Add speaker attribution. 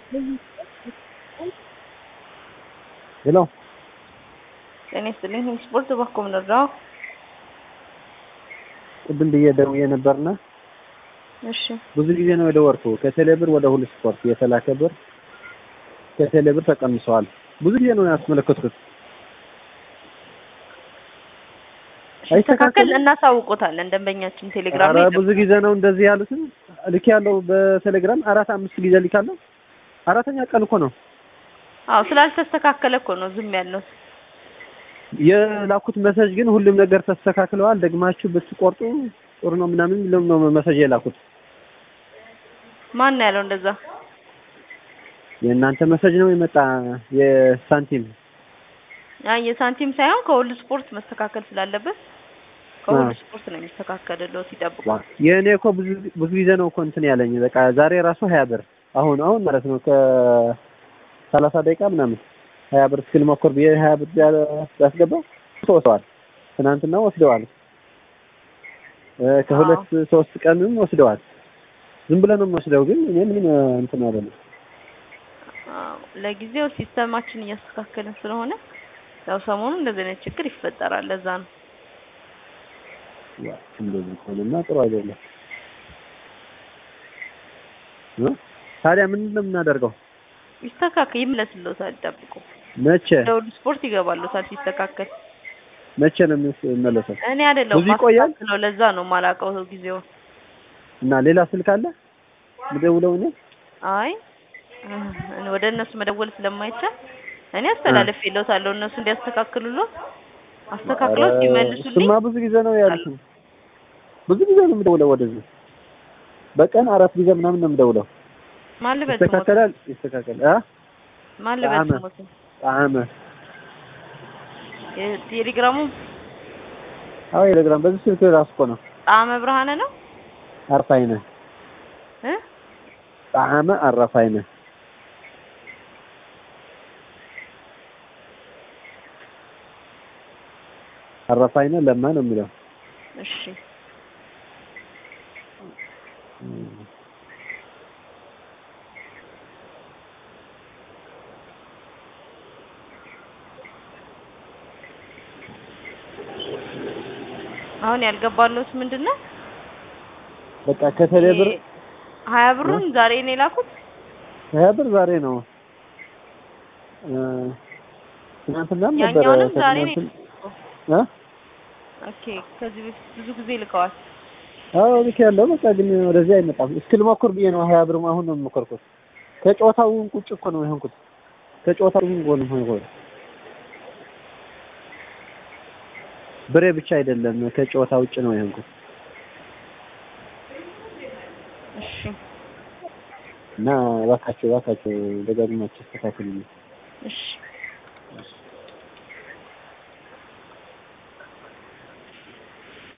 Speaker 1: ሄሎ
Speaker 2: ጤና ይስጥልኝ። ስፖርት እባክዎ ምን ልርዳዎ?
Speaker 1: ቅድም ብዬ ደውዬ ነበርና
Speaker 2: እሺ
Speaker 1: ብዙ ጊዜ ነው የደወልኩ። ከቴሌ ብር ወደ ሁሉ ስፖርት የተላከ ብር ከቴሌ ብር ተቀንሰዋል። ብዙ ጊዜ ነው ያስመለከትኩት።
Speaker 2: ሲስተካከል እናሳውቆታለን። ደንበኛችን ቴሌግራም
Speaker 1: ኧረ
Speaker 2: ላይ
Speaker 1: ብዙ ጊዜ ነው እንደዚህ ያሉትን ልክ ያለው በቴሌግራም አራት አምስት ጊዜ ልካለሁ። አራተኛ ቀን እኮ ነው
Speaker 2: አዎ ስላልተስተካከለ እኮ ነው ዝም ያልነው።
Speaker 1: የላኩት መሰጅ ግን ሁሉም ነገር ተስተካክለዋል። ደግማችሁ ብትቆርጡ ጥሩ ነው ምናምን የሚለው ነው መሰጅ የላኩት።
Speaker 2: ማን ነው ያለው እንደዛ?
Speaker 1: የእናንተ መሰጅ ነው የመጣ የሳንቲም
Speaker 2: አይ የሳንቲም ሳይሆን ከሁሉ ስፖርት መስተካከል ስላለበት ከሁሉ ስፖርት ነው የሚስተካከልለው ሲጠብቁ።
Speaker 1: የእኔ እኮ ብዙ ብዙ ጊዜ ነው እኮ እንትን ያለኝ በቃ ዛሬ ራሱ ሀያ ብር አሁን አሁን ማለት ነው ከሰላሳ ደቂቃ ምናምን ሀያ ብር እስክል ሞክር ብዬ ሀያ ብር ያስገባው ወስደዋል። ትናንትና ወስደዋል። ከሁለት ሶስት ቀንም ወስደዋል። ዝም ብለን ነው የምወስደው፣ ግን እኔ ምንም እንትን አይደለም።
Speaker 2: አዎ ለጊዜው ሲስተማችን እያስተካከልን ስለሆነ ያው ሰሞኑን እንደዚህ አይነት ችግር ይፈጠራል። ለዛ ነው
Speaker 1: ያ እንደዚህ ከሆነማ ጥሩ አይደለም። እ ታዲያ ምንድን ነው የምናደርገው?
Speaker 2: ይስተካከል፣ ይመለስልዎታል። ጠብቁ።
Speaker 1: መቼ
Speaker 2: ለሁሉ ስፖርት ይገባልዎታል ሲስተካከል።
Speaker 1: መቼ ነው የሚመለሰው?
Speaker 2: እኔ አይደለሁም
Speaker 1: ብዙ ይቆያል?
Speaker 2: ማስተካከለው፣ ለዛ ነው የማላውቀው ጊዜውን።
Speaker 1: እና ሌላ ስልክ አለ ምደውለው እኔ
Speaker 2: አይ እኔ ወደ እነሱ መደወል ስለማይቻል እኔ አስተላልፌልዎታለሁ እነሱ እንዲያስተካክሉልዎት አስተካክለው ሲመልሱልኝ
Speaker 1: እሱማ ብዙ ጊዜ ነው ያሉት። ብዙ ጊዜ ነው የምደውለው ወደዚህ በቀን አራት ጊዜ ምናምን ነው የምደውለው።
Speaker 2: ማን ልበል ስሞት
Speaker 1: ይስተካከላል ይስተካከላል። አ
Speaker 2: ማን ልበል
Speaker 1: ጣዕመ
Speaker 2: ስሞት
Speaker 1: ጣዕመ
Speaker 2: ቴሌግራሙ
Speaker 1: አዎ ቴሌግራም በዚህ ስልክ ራሱ እኮ ነው
Speaker 2: ጣዕመ ብርሃነ ነው
Speaker 1: አርፋይነ
Speaker 2: እ
Speaker 1: ጣዕመ አረፋይነ አረፋይነ ለማ ነው የሚለው።
Speaker 2: እሺ አሁን ያልገባለሁት ምንድን ነው?
Speaker 1: በቃ ከቴሌ ብር
Speaker 2: ሀያ ብሩን ዛሬ ነው የላኩት።
Speaker 1: ሀያ ብር ዛሬ ነው እ ትናንትናም ነበረ
Speaker 2: ያኛውንም ዛሬ ነው
Speaker 1: ከትናንትና እ
Speaker 2: ኦኬ ከዚህ በፊት ብዙ ጊዜ ልከዋል።
Speaker 1: አዎ ልክ ያለው በቃ ግን ወደዚህ አይመጣም። እስኪ ልሞክር ብዬ ነው ሀያ ብር አሁን ነው የሞከርኩት። ከጨዋታው ቁጭ እኮ ነው የሆንኩት። ከጨዋታው ጎን ሆንኩት። ብሬ ብቻ አይደለም ከጨዋታ ውጭ ነው የሆንኩት
Speaker 2: እሺ
Speaker 1: እና እባካችሁ እባካችሁ ደጋግማችሁ አስተካክሉልኝ።
Speaker 2: እሺ